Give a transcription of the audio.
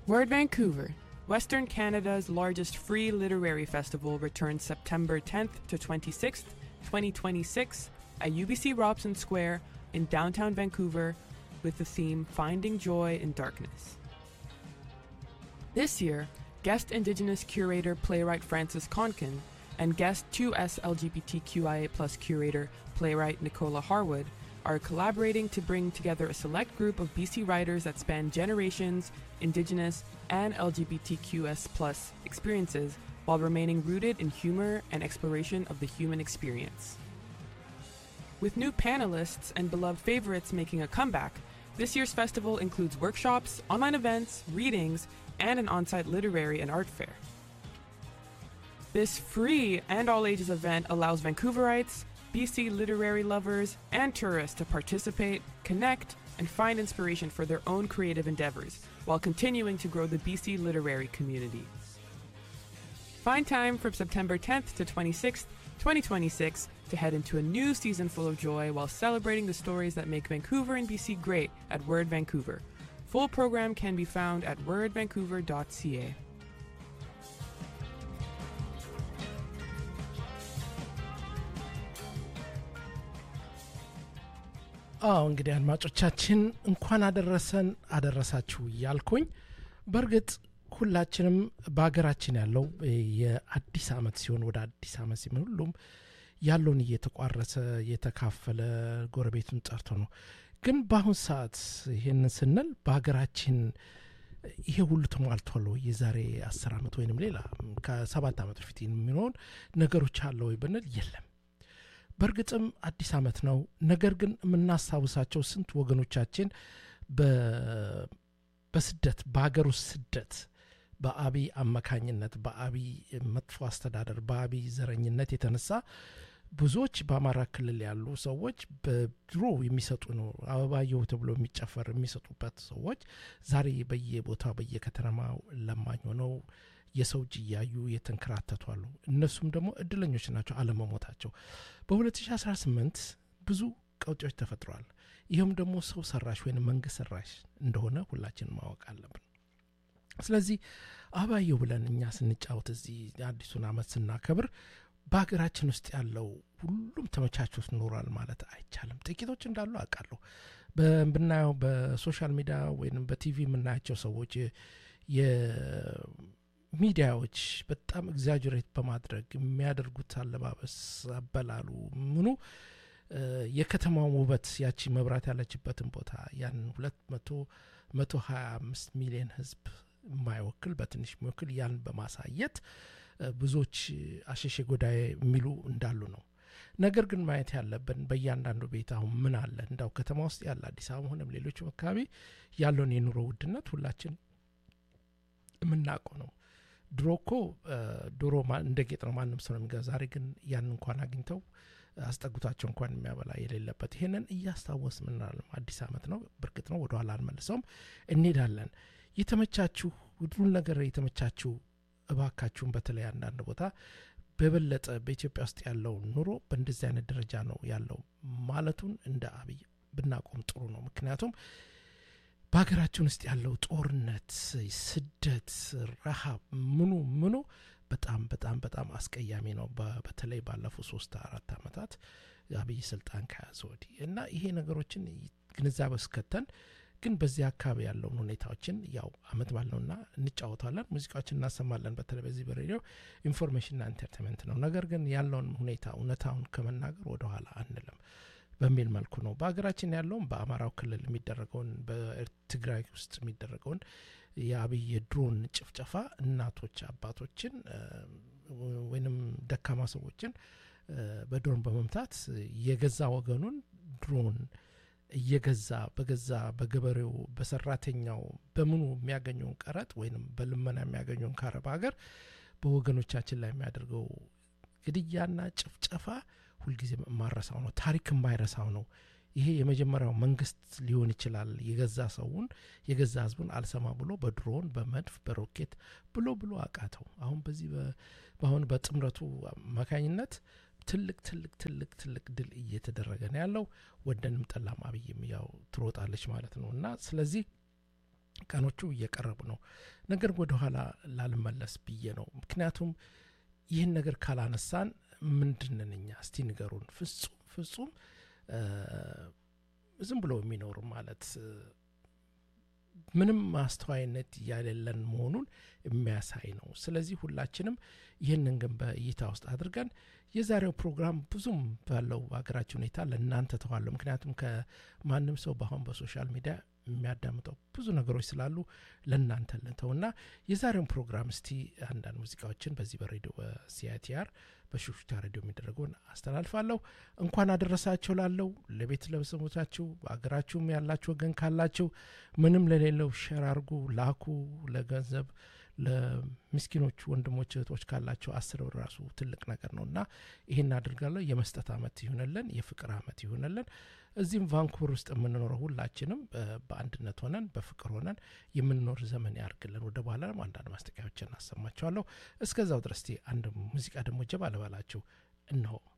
Word Vancouver, Western Canada's largest free literary festival, returns September 10th to 26th, 2026, at UBC Robson Square in downtown Vancouver with the theme Finding Joy in Darkness. This year, guest Indigenous curator playwright Francis Conkin and guest 2S LGBTQIA curator playwright Nicola Harwood are collaborating to bring together a select group of BC writers that span generations, Indigenous, and LGBTQS experiences while remaining rooted in humor and exploration of the human experience. With new panelists and beloved favorites making a comeback, this year's festival includes workshops, online events, readings, and an on site literary and art fair. This free and all ages event allows Vancouverites, BC literary lovers, and tourists to participate, connect, and find inspiration for their own creative endeavors while continuing to grow the BC literary community. Find time from September 10th to 26th, 2026 to head into a new season full of joy while celebrating the stories that make Vancouver and BC great at Word Vancouver. Full program can be found at wordvancouver.ca. አዎ እንግዲህ አድማጮቻችን እንኳን አደረሰን አደረሳችሁ እያልኩኝ በእርግጥ ሁላችንም በሀገራችን ያለው የአዲስ አመት ሲሆን ወደ አዲስ አመት ሲሆን ሁሉም ያለውን እየተቋረሰ እየተካፈለ ጎረቤቱን ጠርቶ ነው ግን በአሁን ሰዓት ይህንን ስንል በሀገራችን ይሄ ሁሉ ተሟልቷል ወይ የዛሬ አስር ዓመት ወይንም ሌላ ከሰባት ዓመት በፊት የሚሆን ነገሮች አለ ወይ ብንል የለም በእርግጥም አዲስ ዓመት ነው ነገር ግን የምናስታውሳቸው ስንት ወገኖቻችን በስደት በሀገር ውስጥ ስደት በአብይ አማካኝነት በአብይ መጥፎ አስተዳደር በአብይ ዘረኝነት የተነሳ ብዙዎች በአማራ ክልል ያሉ ሰዎች በድሮ የሚሰጡ ነው አበባየሁ ተብሎ የሚጨፈር የሚሰጡበት ሰዎች ዛሬ በየቦታው በየከተማው ለማኝ ሆነው የሰው እጅ እያዩ የተንከራተቱ አሉ እነሱም ደግሞ እድለኞች ናቸው አለመሞታቸው በ2018 ብዙ ቀውጮች ተፈጥረዋል ይህም ደግሞ ሰው ሰራሽ ወይም መንግስት ሰራሽ እንደሆነ ሁላችን ማወቅ አለብን ስለዚህ አባየው ብለን እኛ ስንጫወት እዚህ አዲሱን አመት ስናከብር በሀገራችን ውስጥ ያለው ሁሉም ተመቻችቶት ኖሯል ማለት አይቻልም ጥቂቶች እንዳሉ አውቃለሁ ብናየው በሶሻል ሚዲያ ወይም በቲቪ የምናያቸው ሰዎች የሚዲያዎች በጣም ኤግዛጀሬት በማድረግ የሚያደርጉት አለባበስ አበላሉ ምኑ የከተማውን ውበት ያቺ መብራት ያለችበትን ቦታ ያን ሁለት መቶ መቶ ሀያ አምስት ሚሊዮን ህዝብ የማይወክል በትንሽ የሚወክል ያን በማሳየት ብዙዎች አሸሼ ጎዳይ የሚሉ እንዳሉ ነው ነገር ግን ማየት ያለብን በእያንዳንዱ ቤት አሁን ምን አለ እንዳው ከተማ ውስጥ ያለ አዲስ አበባ ሆነም ሌሎችም አካባቢ ያለውን የኑሮ ውድነት ሁላችን የምናውቀው ነው ድሮ እኮ ዶሮ እንደ ጌጥ ነው ማንም ሰው ነው የሚገዛ ዛሬ ግን ያን እንኳን አግኝተው አስጠጉታቸው እንኳን የሚያበላ የሌለበት ይሄንን እያስታወስ ምናለም አዲስ አመት ነው ብርግጥ ነው ወደኋላ አንመልሰውም እንሄዳለን የተመቻችሁ ሁሉን ነገር የተመቻችሁ እባካችሁን በተለይ አንዳንድ ቦታ በበለጠ በኢትዮጵያ ውስጥ ያለው ኑሮ በእንደዚህ አይነት ደረጃ ነው ያለው ማለቱን እንደ አብይ ብናቆም ጥሩ ነው ምክንያቱም በሀገራችን ውስጥ ያለው ጦርነት ስደት ረሃብ ምኑ ምኑ በጣም በጣም በጣም አስቀያሚ ነው በተለይ ባለፉት ሶስት አራት ዓመታት አብይ ስልጣን ከያዘ ወዲህ እና ይሄ ነገሮችን ግንዛቤ እስከተን ግን በዚህ አካባቢ ያለውን ሁኔታዎችን ያው አመት ባልነውና እንጫወታለን ሙዚቃዎችን እናሰማለን በተለይ በዚህ በሬዲዮ ኢንፎርሜሽንና ኢንተርቴንመንት ነው ነገር ግን ያለውን ሁኔታ እውነታውን ከመናገር ወደኋላ አንልም በሚል መልኩ ነው በሀገራችን ያለውም በአማራው ክልል የሚደረገውን በትግራይ ውስጥ የሚደረገውን የአብይ የድሮን ጭፍጨፋ እናቶች አባቶችን ወይንም ደካማ ሰዎችን በድሮን በመምታት የገዛ ወገኑን ድሮን እየገዛ በገዛ በገበሬው በሰራተኛው በምኑ የሚያገኘውን ቀረጥ ወይም በልመና የሚያገኘውን ከአረብ ሀገር በወገኖቻችን ላይ የሚያደርገው ግድያና ጭፍጨፋ ሁልጊዜ የማረሳው ነው ታሪክ የማይረሳው ነው ይሄ የመጀመሪያው መንግስት ሊሆን ይችላል የገዛ ሰውን የገዛ ህዝቡን አልሰማ ብሎ በድሮን በመድፍ በሮኬት ብሎ ብሎ አቃተው አሁን በዚህ በአሁን በጥምረቱ አማካኝነት ትልቅ ትልቅ ትልቅ ትልቅ ድል እየተደረገ ነው ያለው ወደንም ጠላም አብይም ያው ትሮጣለች ማለት ነው እና ስለዚህ ቀኖቹ እየቀረቡ ነው። ነገር ወደኋላ ላልመለስ ብዬ ነው። ምክንያቱም ይህን ነገር ካላነሳን ምንድንን እኛ እስቲ ንገሩን። ፍጹም ፍጹም ዝም ብሎ የሚኖሩ ማለት ምንም ማስተዋይነት ያሌለን መሆኑን የሚያሳይ ነው። ስለዚህ ሁላችንም ይህንን ግን በእይታ ውስጥ አድርገን የዛሬው ፕሮግራም ብዙም ባለው በሀገራችን ሁኔታ ለእናንተ ተዋለሁ። ምክንያቱም ከማንም ሰው በአሁን በሶሻል ሚዲያ የሚያዳምጠው ብዙ ነገሮች ስላሉ ለእናንተ ልንተውና የዛሬውን ፕሮግራም እስቲ አንዳንድ ሙዚቃዎችን በዚህ በሬዲዮ በሲአይቲአር በሹክሹክታ ሬዲዮ የሚደረገውን አስተላልፋለሁ። እንኳን አደረሳቸው ላለው ለቤት ለቤተሰቦቻችሁ በሀገራችሁም ያላችሁ ወገን ካላችሁ ምንም ለሌለው ሸር አርጉ፣ ላኩ። ለገንዘብ ለምስኪኖች ወንድሞች እህቶች ካላቸው አስር ብር ራሱ ትልቅ ነገር ነው እና ይህን አድርጋለሁ። የመስጠት አመት ይሁንልን፣ የፍቅር አመት ይሁንልን። እዚህም ቫንኩቨር ውስጥ የምንኖረው ሁላችንም በአንድነት ሆነን በፍቅር ሆነን የምንኖር ዘመን ያርግልን። ወደ በኋላ ደግሞ አንዳንድ ማስጠቂያዎችን አሰማችኋለሁ። እስከዛው ድረስ አንድ ሙዚቃ ደግሞ ጀባ ልበላችሁ እነሆ።